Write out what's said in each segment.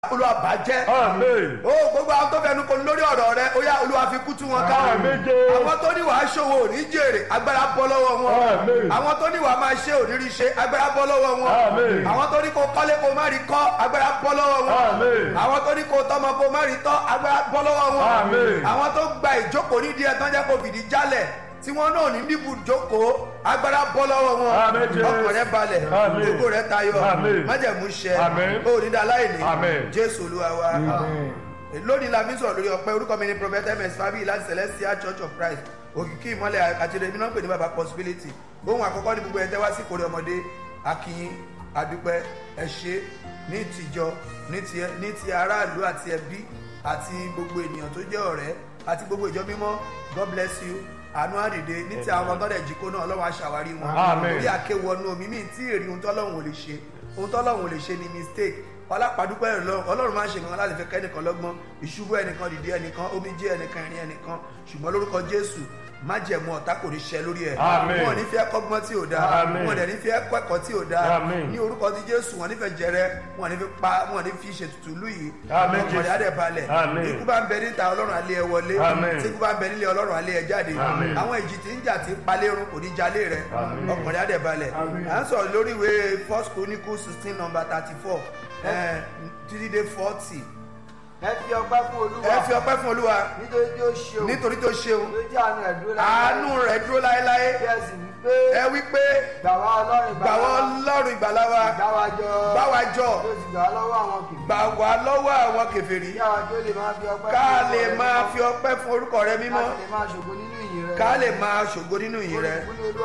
olúwa bàjẹ́ Amen. ó gbogbo àwọn tó fẹnu kò lórí ọ̀rọ̀ rẹ ó yá olúwa fi kú tú wọn ká Àmín Jésù. àwọn tó ní wàá ṣòwò ò ní jèrè agbára bọ́ lọ́wọ́ wọn Àmín. àwọn tó ní wàá máa ṣe òrírí ṣe agbára bọ́ lọ́wọ́ wọn Àmín. àwọn tó ní kó kọ́lé kó má rí kọ́ agbára bọ́ lọ́wọ́ wọn Àmín. àwọn tó ní kó tọ́mọ kó má rí tọ́ agbára bọ́ lọ́wọ́ wọn Àmín. àwọn tó gba ìjókòó nídìí ẹ̀ tán jẹ́ kó fìdí jálẹ̀ tí wọn náà ní níbu jókòó agbára bọ́ lọ́wọ́ wọn Àmín Jésù. ọkàn rẹ balẹ̀ Àmín. gbogbo rẹ tayọ Àmín. májẹ̀mú ṣẹ Àmín. ó ní dá láìní Àmín. jésù olúwa wa lónìí la fi ń sọ̀rọ̀ lórí ọpẹ́ orúkọ mi ni prophet ms fabi láti celestial church of christ òkìkí ìmọ̀lẹ̀ àkàtúndé mi náà ń pè ní baba possibility ohun àkọ́kọ́ ní gbogbo ẹ̀ tẹ́wá sí ìkórè ọmọdé akínyín adúpẹ́ ẹ ṣé ní tìjọ ní ti ní ti aráàlú àti ẹbí àti gbogbo ènìyàn tó jẹ́ ọ̀rẹ́ àti gbogbo ìjọ mímọ́ god bless you àánú àdìde ní ti àwọn tọ́lẹ̀ jíkó náà ọlọ́run aṣàwárí wọn Amen. orí àkéwọnú omi mi tí èrè ohun tọ́lọ́run ò lè ṣe ohun tọ́lọ́run ò lè ṣe ni mistake ọlápàdúpẹ́ ọlọ́run ọlọ́run máa ń ṣe nǹkan láti fẹ́ kẹ́nìkan lọ́gbọ́n ìṣubú ẹnìkan dìde ẹnìkan omijé ẹnìkan ìrìn ẹnìkan ṣùgbọ́n lórúkọ jésù májẹ̀mú ọ̀tá kò ní ṣẹ lórí ẹ̀ Àmín. wọn ò ní fi ẹ́ kọ́gbọ́n tí ò dáa Àmín. wọn ò dẹ̀ ní fi ẹ́ kọ́ ẹ̀kọ́ tí ò dáa Àmín. ní orúkọ ti jésù wọn ò ní fẹ́ jẹrẹ wọn ò ní fi pa wọn ò ní fi ṣètùtù lù yìí Àmín, ọkàn rẹ̀ á dẹ̀ balẹ̀ Àmín. ikú bá ń bẹ níta ọlọ́run alẹ́ ẹ wọlé Àmín. tí ikú bá ń bẹ nílé ọlọ́run alẹ́ ẹ jáde Àmín. àwọn ìjì tí ń jà tí ń palérun kò ní jalè rẹ Àmín. ọkàn rẹ̀ á dẹ̀ balẹ̀ à ń sọ̀rọ̀ lórí ìwé first chronicle sixteen number thirty four títí dé forty ẹ fi ọpẹ́ fún olúwa ẹ fi ọpẹ́ fún olúwa nítorí tí ó ṣeun nítorí tó ṣeun ló jẹ́ àánú ẹ̀ dúró àánú rẹ̀ dúró láéláé bí ẹ sì wí pé ẹ wí pé gbà wá ọlọ́run gbà wọ́n lọ́rùn ìgbàlá wa gbà wá jọ bá wa jọ bí ó sì gbà wá lọ́wọ́ àwọn kìí gbà wá lọ́wọ́ àwọn kèfèrí kí àwọn tó lè máa fi ọpẹ́ ká fún lè orúkọ rẹ máa mímọ́, fi ọpẹ́ fún orúkọ rẹ mímọ́ ká lè máa ṣògo nínú ìyìn rẹ ká lè máa ṣògo nínú ìyìn rẹ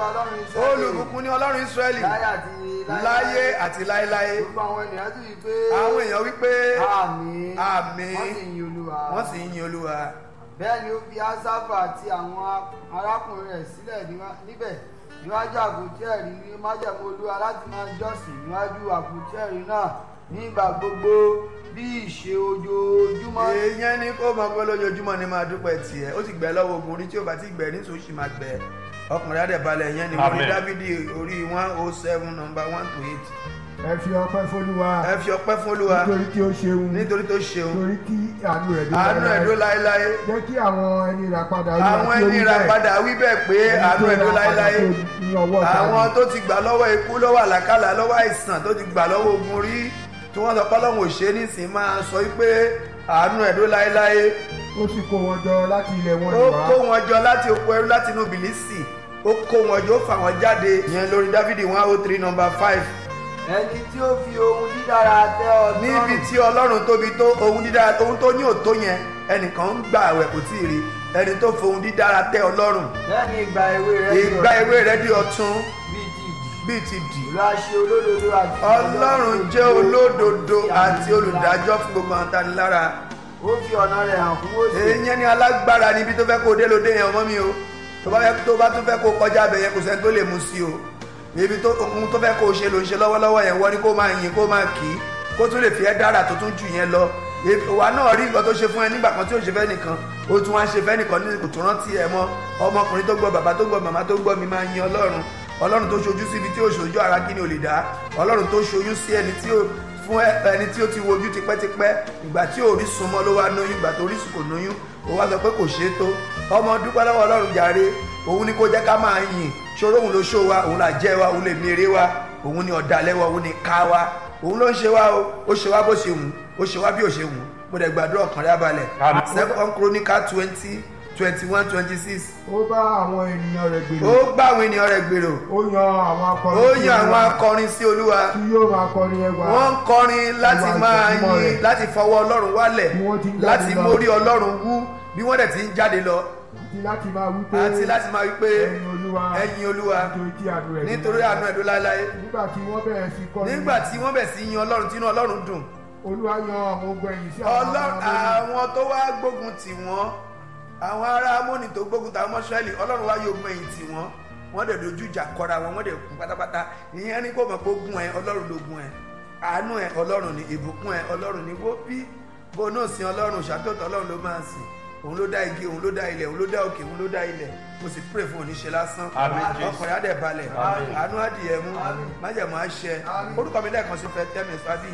olùkún ní olúwa olùbùkún ní ọlọ́run ọlọ́run Ísírẹ́lì Ísírẹ́lì láyé àti láyé àti láéláé gbogbo àwọn ènìyàn sì wí pé àwọn èèyàn wípé àmín àmín wọ́n sì yin olúwa wọ́n sì ń yin olúwa bẹ́ẹ̀ ni ó fi asafa àti àwọn arákùnrin rẹ̀ sílẹ̀ níwá- níbẹ̀ níwájú àpótí ẹ̀rí ní májẹ̀mú olúwa láti máa jọ́sìn níwájú àpótí ẹ̀rí náà nígbà gbogbo bí ìṣe ojoojúmọ́ èèyàn ní kó mọ pé lójoojúmọ́ ni máa dúpẹ́ tiẹ̀ ó sì gbẹ lọ́wọ́ ogun orí tí ó bá ti gbẹ ní sòṣì máa gbẹ ọkùnrin adẹ̀balẹ̀ yẹn ni orí Amen. dávidi orí one oh seven number one to eight ẹ fi ọpẹ́ f'Olúwa ẹ fi ọpẹ́ fún olúwa nítorí tí ó ṣeun nítorí tó ṣeun nítorí tí àánú rẹ̀ dé àánú ẹ̀ dó láéláé jẹ́ kí àwọn ẹni rà padà Olúwa àwọn kí ó ẹni rí ra bẹ́ẹ̀. padà wí bẹ́ẹ̀ pé Ẹni àánú tó ẹ̀ dó rà padà láéláé tó ní ọwọ́ ọ̀tá àwọn rẹ̀. tó ti gbà lọ́wọ́ ikú lọ́wọ́ àlàkálà lọ́wọ́ àìsàn tó ti gbà lọ́wọ́ ogun rí tí wọ́n sọ pé ọlọ́run ò ṣe é nísìnyí máa sọ wípé àánú ẹ̀ dó láéláé ó sì kó wọn jọ láti ilẹ̀ wọn ó ìwá kó wọn jọ láti oko ẹrú láti inú bìlísì ó kó wọn jọ ó fà wọn jáde yẹn lórí dávidi one oh three number five ẹni tí ó fi ohun dídára tẹ́ ọ lọ́rùn níbi tí ọlọ́run tóbi tó ohun dídára ohun tó ní òtó yẹn ẹnìkan ń gbà àwẹ̀ kò tí ì rí ẹni tó fohun dídára tẹ́ ọlọ́run bẹ́ẹ̀ ni ìgbà èwe rẹ̀ di ìgbà ọ̀tun ewé rẹ̀ di ọ̀tun bíi ti ìdì bíi ti dì ìlú àṣẹ olódodo àti ọlọ́run jẹ́ olódodo àti olùdájọ́ fún gbogbo àwọn tani lára ó fi ọ̀nà rẹ̀ hàn fún Mósè èèyàn ni alágbára níbi tó fẹ́ kó dé lóde yẹn ọmọ mi o tó bá fẹ́- tó bá tún fẹ́ kó kọjá abẹ yẹn kò sẹ́ni tó lè mú sí o ibi tó ohun tó fẹ́ kó ṣe ló ń ṣe lọ́wọ́lọ́wọ́ yẹn wọ́n ní kó máa yin kó máa kì í kó tún lè fi ẹ́ dára tó tún jù yẹn lọ Ebi- wa náà rí nǹkan tó ṣe fún ẹ nígbà kan tí ò ṣe fẹ́ nìkan ó tún wá ṣe fẹ́ nìkan ní kò tún rántí ẹ mọ́ ọmọkùnrin tó gbọ́ bàbá tó gbọ́ màmá tó gbọ́ mi máa yin ọlọ́run ọlọ́run tó ṣojú síbi tí ò ṣojú ara kí ni ò lè dá ọlọ́run tó ṣoyún sí ẹni tí ò fún ẹ- ẹni tí ó ti wojú tipẹ́tipẹ́ ìgbà tí ò rí sunmọ́ ló wá lóyún ìgbà tó rí sùn kò lóyún ó wá sọ pé kò ṣeé tó ọmọ dúpẹ́ lọ́wọ́ ọlọ́run jàre òun ni kó jẹ́ ká máa yìn ṣòro òun ló ṣó wa òun là jẹ́ wa òun lè mèrè wa òun ni ọ̀dàlẹ̀ wa òun ni ká wa òun ló ń ṣe wa o ó ṣe wa bó ṣe wù ú, ó ṣe wa bí ò ṣe wù ú. mo dẹ̀ gbàdúrà ọkàn rẹ̀ abalẹ̀ Àmín. second chronicle twenty twenty one twenty six ó bá àwọn ènìyàn rẹ̀ ó gbèrò gbá àwọn ènìyàn rẹ̀ gbèrò ó yan àwọn akọrin ó sí yan àwọn Olúwa akọrin sí olúwa tí yóò máa kọrin ẹwà wọ́n ń kọrin láti Ìwà máa ìgbàgbọ́ yin rẹ̀. láti fọwọ́ ọlọ́run wálẹ̀ Bí wọ́n ti ń jáde láti lọ. mórí ọlọ́run wú bí wọ́n dẹ̀ ti ń jáde lọ àti láti máa wí pé àti láti máa wí pé ẹ̀yin Olúwa ẹ̀yin olúwa nítorí tí àánú rẹ̀ dé nítorí àánú ẹ̀dó láéláé nígbà tí wọ́n bẹ̀rẹ̀ sí kọrin nígbà tí wọ́n bẹ̀ sí yin ọlọ́run tínú ọlọ́run dùn Olúwa yan àwọn ogun ẹ̀yìn sí àwọn ọlọ́run ọmọ lórí. àwọn tó wá gbógun tì wọ́n àwọn ará amóni tó gbógun tàwọn mọ́ṣúẹ́lì ọlọ́run wá yóò gbọ́n ẹ̀yìn tì wọ́n wọ́n dẹ̀ dojú ìjà kọra wọn wọ́n dẹ̀ kú pátápátá ìyẹn ní kó mọ̀ pé ogun ẹ̀ ọlọ́run ló gun ẹ̀ àánú ẹ̀ ọlọ́run ní ìbùkún ẹ̀ ọlọ́run ní wó bí bó náà sin ọlọ́run ṣàtọ́tọ̀ ọlọ́run ló máa sìn òun ló dá igi òun ló dá ilẹ̀ òun ló dá òkè òun ló dá ilẹ̀ mo sì pray fún oníṣe lásán Àmín, Jésù. ọkùnrin á dẹ̀ balẹ̀ Àmín. àánú adìyẹ mú májẹ̀mú àṣẹ orúkọ mi lẹ́ẹ̀kan sí fẹ́ tẹ́mi fábí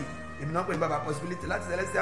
èmi náà pè ní baba possibility láti celestial